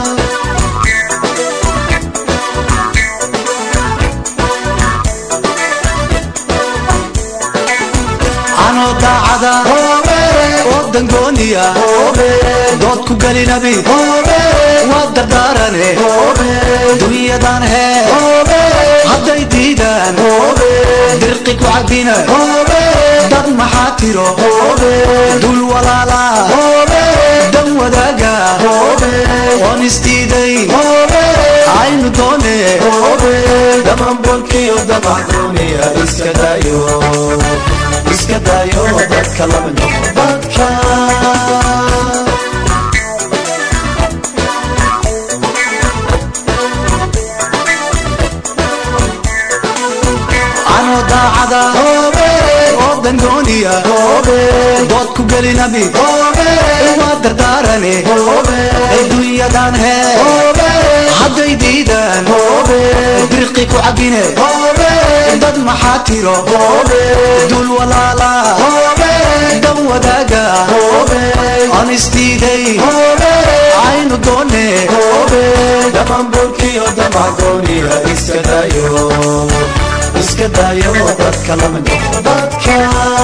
anoo daacada oo dangooniya dood ku gelinabi waa dardaarane dunyadan hee hadday diidaan dirqi ku cabina dad maxaa tiro dul walaala dan wadaaga oon isdiidayn aynu doone damanbolkiyo damacdooniya iska dayo iska dayo dadka lama noqo dadka anoo daacada oo dangooniya dood ku gelinabi waa dardaarane adduunyadan hee hadday diidaan birqi ku cabine dad maxaa tiro dul walaala dan wadaaga aan isdiiday aynu doone damanbolkiyo damacdooniya iska dayo iska dayo dadka lama noqo dadka